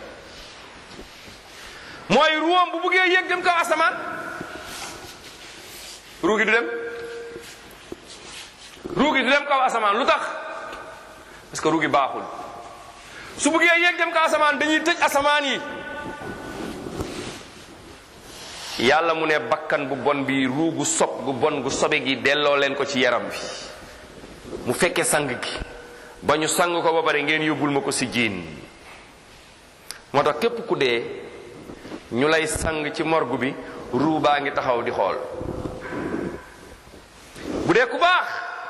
mooy ruwam bu buggee yéeg dem kaw asamaan ruugi du dem ruugi du dem kaw asamaan lu tax parce que ruugi baaxul su buggee yéeg dem kaw asamaan dañuy tëj asamaan yi yàlla mu ne bakkan bu bon bi ruugu sob gu bon gu sobe gi delloo leen ko ci yaram bi mu fekkee sang gi ba ñu sang ko ba pare ngeen yóbbul ma ko si jiin moo tax képp ku dee ñu lay sang ci morgue bi ruu baa ngi taxaw di xool bu dee ku baax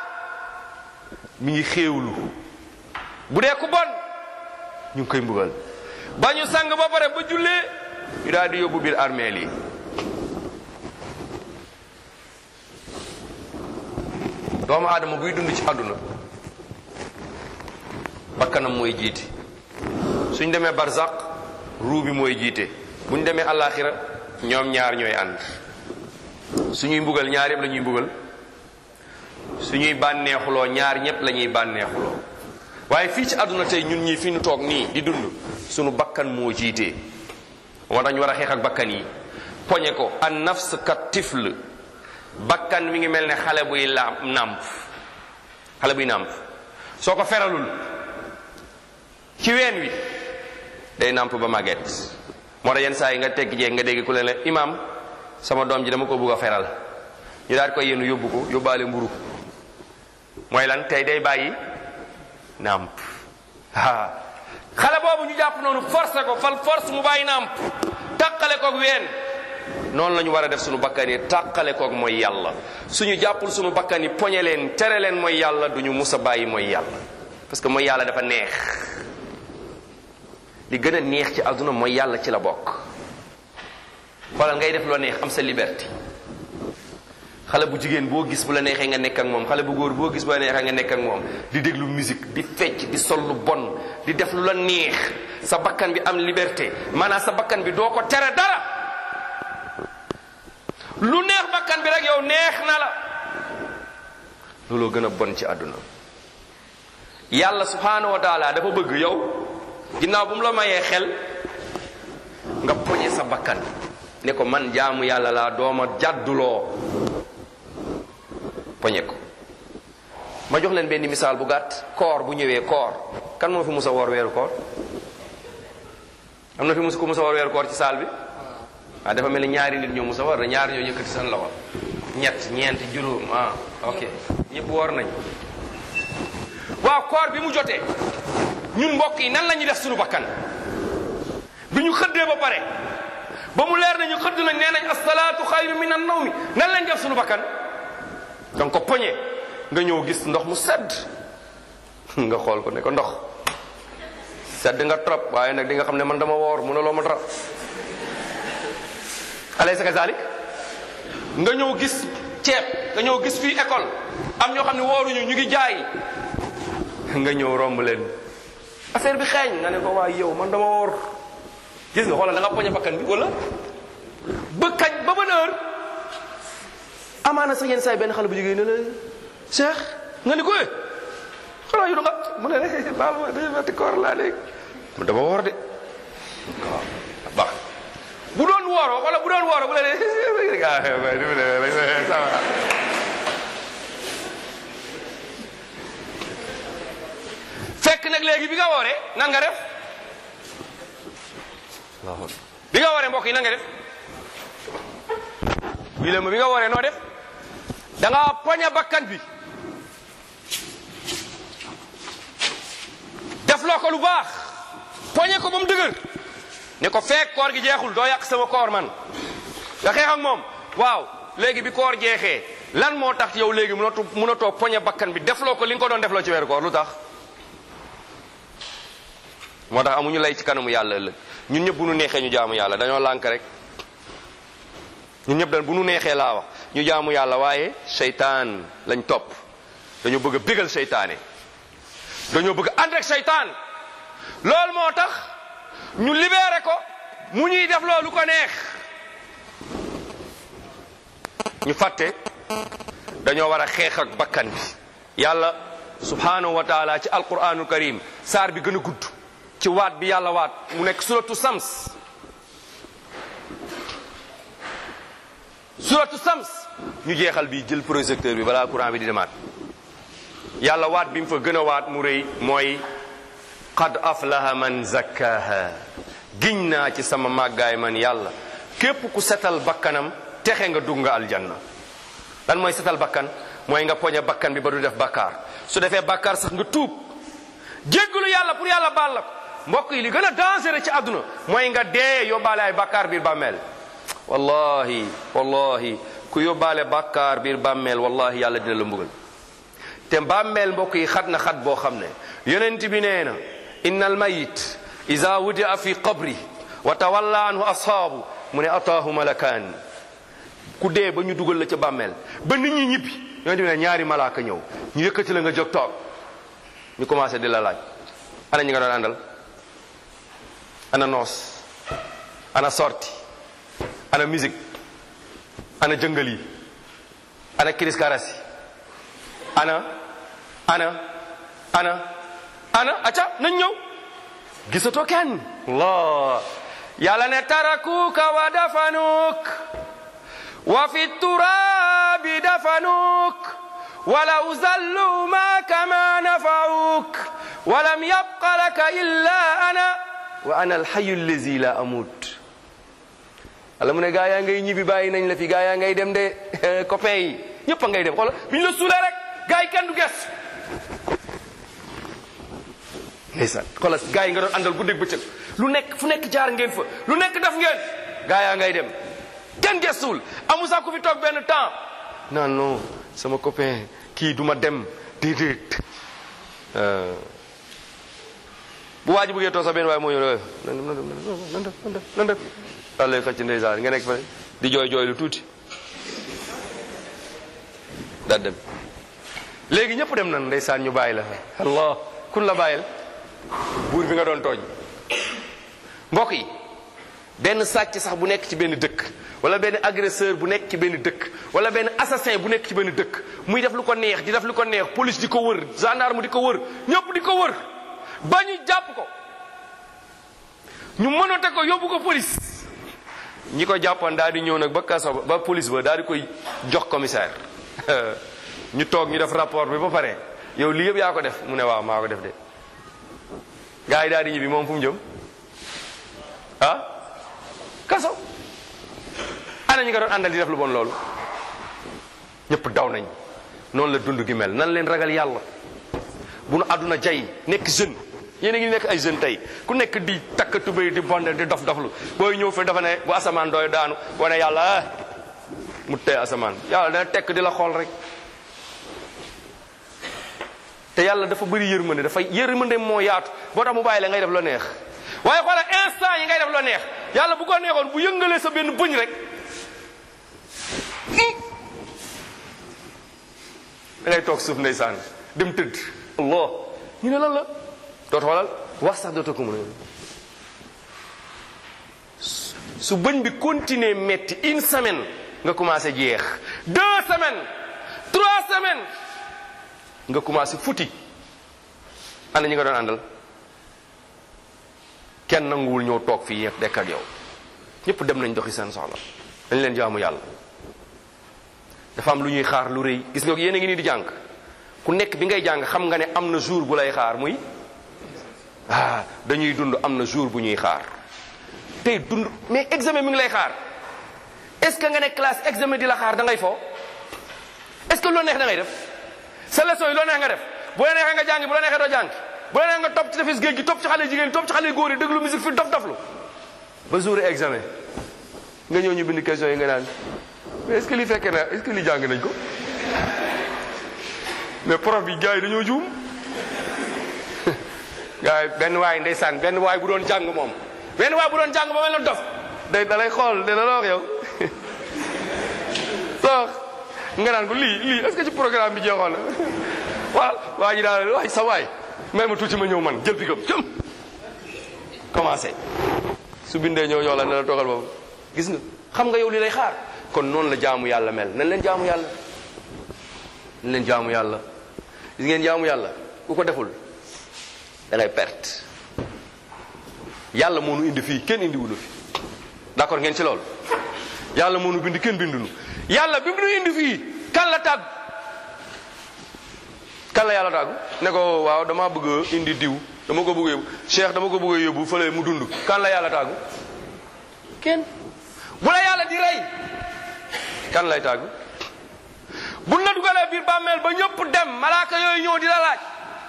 mi ngi xéewlu bu dee ku bon ñu ngi koy mbugal ba ñu sang ba pare ba jullee ñu daal di yóbbu biir armeel yi doomu aadama buy dund ci àdduna bakkanam mooy jiite suñ demee barzaq ruu bi mooy jiite buñ demee alaxira ñoom ñaar ñooy ànd suñuy mbugal ñaar yëpp la ñuy mbugal suñuy bànneexuloo ñaar ñëpp la ñuy bànneexuloo waaye fii ci àdduna tey ñun ñii fi ñu toog nii di dund suñu bakkan moo jiite moo tax ñu war a xeex ak bakkan yi poñe ko an nafs ka tifl bakkan mi ngi mel ne xale buy la nàmp xale buy nàmp soo ko feralul ci ween wi day nàmp ba màgget moo tax yenn saa yi nga tegg jeeg nga dégg ku leen la imam sama doom ji dama ko bugg a feral ñu daal koy yéenu yóbbu ko yóbbaale mburu mooy lan tey day bàyyi nàmp ah xale boobu ñu jàpp noonu forcé ko fal force mu bàyyi nàmp tàqale koog ween noonu la ñu war a def suñu bakkan yi tàqale koog mooy yàlla suñu jàppul suñu bakkan yi poñe leen tere leen mooy yàlla duñu mus a bàyyi mooy yàlla parce que mooy yàlla dafa neex li gën a neex ci àdduna mooy yàlla ci la bokk xoolal ngay def loo neex am sa liberté xale bu jigéen boo gis bu la neexee nga nekk ak moom xale bu góor boo gis bu la neexee nga nekk ak moom di déglu musique di fecc di sol lu bon di def lu la neex sa bakkan bi am liberté maanaam sa bakkan bi doo ko tere dara lu neex bakkan bi rek yow neex na la looloo gën a bon ci àdduna yàlla subhaanahu wa taala dafa bëgg yow ginnaaw bu mu la mayee xel nga poñe sa bakkan ne ko man jaamu yàlla laa dooma jàdduloo poñe ko ma jox leen benn misaal bu gàtt koor bu ñëwee koor kan moo fi musa woor weeru koor am na fi mus ko musa woor weeru koor ci saal bi ah dafa mel ni ñaari nit ñoo musa woor da ñaari ñoo yëkkati seen loxo ñett ñeent juróom ah ok ñëpp woor nañ waaw koor bi mu jotee ñun mbokk yi nan la ñuy def suñu bakkan bi ñu xëddee ba pare ba mu leer nañu xëdd nañ nee nañ asalaatu xayru min an nawmi nan lañ def suñu bakkan danga ko poñe nga ñëw gis ndox mu sedd nga xool ko ne ko ndox sedd nga trop waaye nag di nga xam ne man dama woor mënuloo ma dara alaysa kazalik nga ñëw gis ceeb nga ñëw gis fii école am ñoo xam ne wooruñu ñu ngi jaay nga ñëw romb leen affaire bi xeeñ nga ne ko waaye yow man dama woor gis nga xoolal da nga poñe bakkan bi wala ba kañ ba ban heure amaana sax yenn saa yi benn xale bu jigéen ne la Cheikh nga ni ko eh xanaa yu nga mu ne ne baal ma dañu metti koor laa léegi mu dama woor de waaw baax bu doon wooroo wala bu doon wooroo bu la ne fekk nag léegi bi nga wooree nan nga def bi nga wooree mbokk yi nan nga def bii la ma bi nga wooree noo def da nga poñe bakkan bi def loo ko lu baax poñe ko ba mu dëgër ne ko fekk koor gi jeexul doo yàq sama koor man nga xeex ak moom waaw léegi bi koor jeexee lan moo tax yow léegi mënatu mënatoo poñe bakkan bi defloo ko li nga ko doon defloo ci weeru koor lu tax moo tax amuñu lay ci kanamu yàlla ëllëg ñun ñëpp bu nu neexee ñu jaamu yàlla dañoo lànk rek ñun ñëpp dañ bu nu neexee laa wax ñu jaamu yàlla waaye seytaan lañ topp dañoo bëgg a bégal seytaane dañoo bëgg a ànd ak seytaan loolu moo tax ñu libéré ko mu ñuy def loolu ko neex ñu fàtte dañoo war a xeex ak bakkan bi yàlla subhanahu wa taala ci alquranul karim saar bi gën a gudd ci waat bi yàlla waat mu nekk suratu sams suratu sams ñu jeexal bi jël projecteur bi balaa courant bi di demaat yàlla waat bi mu fa gën a waat mu rëy mooy qad aflaha man zakkaha giñ naa ci sama màggaay man yàlla képp ku setal bakkanam texe nga dugg nga aljanna lan mooy setal bakkan mooy nga poñe bakkan bi ba du def bakkaar su defee bakkaar sax nga tuub jéggalu yàlla pour yàlla baal la ko mbokk yi li gën a dangereux ci àdduna mooy nga dee yóbbaale ay bakkaar biir bàmmeel wallahi wallahi ku yóbbaale bakkaar biir bàmmeel wallahi yàlla dina la mbugal te bàmmeel mbokk yi xat na xat boo xam ne yonent bi nee na inna al mayit ida wudia fi qabri wa tawalla anhu ashaabu mu ne ataahu malakaan ku dee ba ñu dugal la ca bàmmeel ba nit ñi ñibbi yonent bi ne ñaari malaaka ñëw ñu yëkkati la nga jóg toog ñu commencé di la laaj ana ñi nga doon àndal ana noos ana sorti ana musique ana jëngal yi ana kiris karasi ana ana ana ana acca nañ ñëw gisatoo kenn allah yàlla ne tarakuka wa dafanuk wa fi turabi dafanuk walaw zallu maka ma nafauk walam yabqa laka illa ana wa ana alhayu allazi la amut wala mu ne gaa yaa ngay ñibbi bàyyi nañ la fi gaa yaa ngay dem de copain yi ñëpp a ngay dem xoolal bi ñu la suulee rek gaa yi kenn du ges ndeysaan xoolal gaa yi nga doon àndal guddeeg bëccëg lu nekk fu nekk jaar ngeen fa lu nekk def ngeen gaa yaa ngay dem kenn gestuwul amu sax ku fi toog benn temps non non sama copain kii duma dem déedéet bu waa ji bëggee toog sax benn waaye moo ñëw nan dem nan dem nan def nan def nan def daal lay xëcc ndeysaan nga nekk fa di jooy jooy lu tuuti daal dem léegi ñëpp dem nan ndeysaan ñu bàyyi la allah kun la bàyyil buur bi nga doon tooñ mbokk yi benn sàcc sax bu nekk ci benn dëkk wala benn agresseur bu nekk ci benn dëkk wala benn assassin bu nekk ci benn dëkk muy def lu ko neex di def lu ko neex police di ko wër gendarme di ko wër ñëpp di ko wër ba ñu jàpp ko ñu mënote ko yóbbu ko police ñi ko jàppoon daal di ñëw nag ba kaso ba police ba daal di koy jox commissaire ñu toog ñu def rapport bi ba pare yow lii yëpp yaa ko def mu ne waaw maa ko def de gars yi daal di ñibbi moom fu mu jëm ah kaso ana ñi nga doon àndal di def lu bon loolu ñëpp daw nañ noonu la dund gi mel nan leen ragal yàlla bu nu àdduna jay nekk jeune yéen a ngi nekk ay jeune tey ku nekk di takk tubéy di bonde di dof doflu booy ñëw fi dafa ne bu asamaan dooy daanu wane yàlla ah mu tey asamaan yàlla dana tekk di la xool rek te yàlla dafa bëri yërmande dafa yërmande moo yaatu boo tax mu bàyyi la ngay def la neex waaye xoola instant yi ngay def la neex yàlla bu ko neexoon bu yëngalee sa benn bëñ rek da ngay toog suuf ndeysaan dem tëdd allah ñu ne lan la doot xoolal wax sax dootoo ko mën a su bëñ bi continuer metti une semaine nga commencé jeex deux semaines trois semaines nga commencé futi ana ñi nga doon àndal kenn nanguwul ñëw toog fii yëpp dekk ak yow ñëpp dem nañ doxi seen soxla dañ leen jaamu yàlla dafa am lu ñuy xaar lu rëy gis nga yéen a ngi nii di jàng ku nekk bi ngay jàng xam nga ne am na jour bu lay xaar muy ah dañuy dund am na jour bu ñuy xaar tey dund mais examen mi ngi lay xaar est-ce que nga ne classe examen di la xaar da ngay fo est-ce que loo neex da ngay def sa leçon yi loo neex nga def bu la neexee nga jàngi bu la neexee doo jàngi bu la neexee nga topp ci tefes géej gi topp ci xale jigéen topp ci xale góor yi déglu musique fi dof doflu ba jour examen nga ñëw ñu bind question yi nga naan mais est-ce que li fekkee na est-ce que li jàng nañ ko mais prof bi gars yi dañoo juum gars yi benn waay ndeysaan benn waay bu doon jàng moom benn waay bu doon jàng ba mel na dof day da lay xool dina la wax yow soo nga naan ko lii lii est-ce que ci programme bi jeexoon na waaw waa ji daal waay sa waay may ma tuuti ma ñëw man jël pikam jëm commencé su bindee ñëw ñoo la ne la toogal boobu gis nga xam nga yow li lay xaar kon noonu la jaamu yàlla mel nañ leen jaamu yàlla nañ leen jaamu yàlla gis ngeen jaamu yàlla ku ko deful da ngay perte yàlla moo nu indi fii kenn indi wunu fi d'accord ngeen ci loolu yàlla moo nu bind kenn bindunu yàlla bi mu nu indi fii kan la tàggu kan la yàlla tàggu ne ko waaw dama bëgg a indi diw dama ko bëgg a yóbbu cheikh dama ko bëgg a yóbbu fële mu dund kan la yàlla tàggu kenn bu la yàlla di rey kan lay tàggu buñ la dugalee biir bàmmeel ba ñëpp dem malaaka yooyu ñëw di la laaj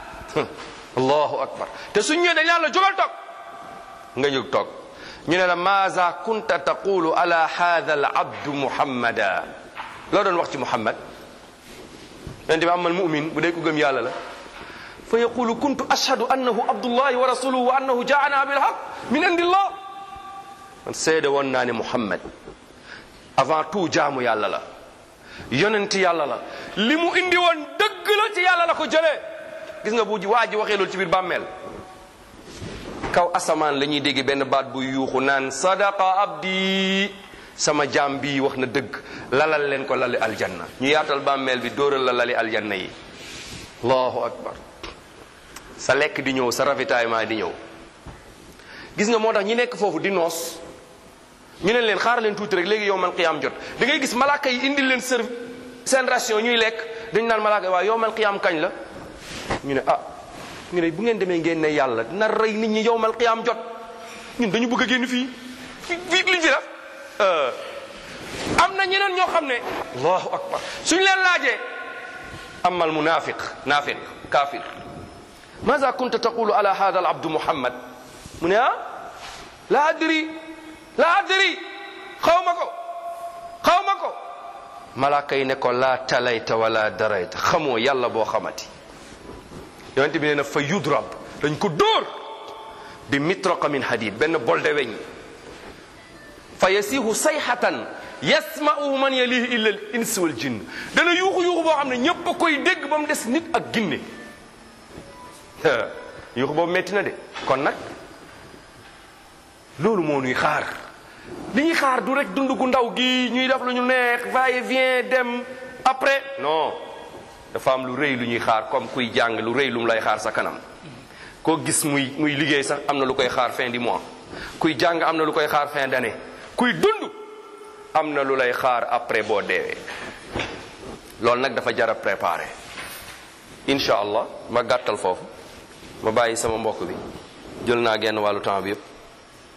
allahu akbar te suñ ñëwee dañ naan la jógal toog nga jóg toog ñu ne la maza kunta taqulu ala hadha al abdu muhammada loo doon wax ci muhammad yonente bi amal mumin bu dee ku gëm yàlla la fa yaqulu kuntu ashhadu annahu abdullahi wa rasuluhu wa annahu jaana bil haq min indillah man seede woon naa ne muhammad avant tout jaamu yàlla la yonent yàlla la li mu indi woon dëgg la ci yàlla la ko jëlee gis nga bu waa ji waxee loolu ci biir bàmmeel kaw asamaan la ñuy dégg benn baat bu yuuxu naan sadaqa abdi sama jaam bi wax na dëgg lalal leen ko lali aljanna ñu yaatal bàmmeel bi dóoral la lali aljanna yi allahu akbar sa lekk di ñëw sa ravitaillement di ñëw gis nga moo tax ñi nekk foofu di noos ñu ne leen xaar leen tuuti rek léegi yow man qiyaam jot da ngay gis malaaka yi indil leen serve seen ration ñuy lekk dañu naan malaaka yi waaw yow man qiyaam kañ la ñu ne ah ñu ne bu ngeen demee ngeen ne yàlla dina rey nit ñi yow mal qiyaam jot ñun dañu bëgg a génn fii fii fii liñ fi def am na ñeneen ñoo xam ne allahu akbar suñ leen laajee amal munafiq nafiq kafir maza kunta taqulu ala hada al abdu muhammad mu ne ah la adri la adri xaw ma ko xaw ma ko malaaka yi ne ko la talayta wala darayta xamoo yàlla boo xamati yonente bi nee na fa yudrab dañ ko dóor bi mitraqa min hadid benn bol de weñ fa yasihu sayhatan yasma'uhu man yalihi illa al ins wal jinn dana yuuxu yuuxu boo xam ne ñépp a koy dégg ba mu des nit ak ginne yuuxu boobu metti na de kon nag loolu moo ñuy xaar li ñuy xaar du rek dund gu ndaw gi ñuy def lu ñu neex va et vient dem après non dafa am lu rëy lu ñuy xaar comme kuy jàng lu rëy lu mu lay xaar sa kanam koo gis muy muy liggéey sax am na lu koy xaar fin du mois kuy jàng am na lu koy xaar fin d'année kuy dund am na lu lay xaar après boo deewee loolu nag dafa jar a préparer incha allah ma gàttal foofu ma bàyyi sama mbokk bi jël naa genn wàllu temps bi yëpp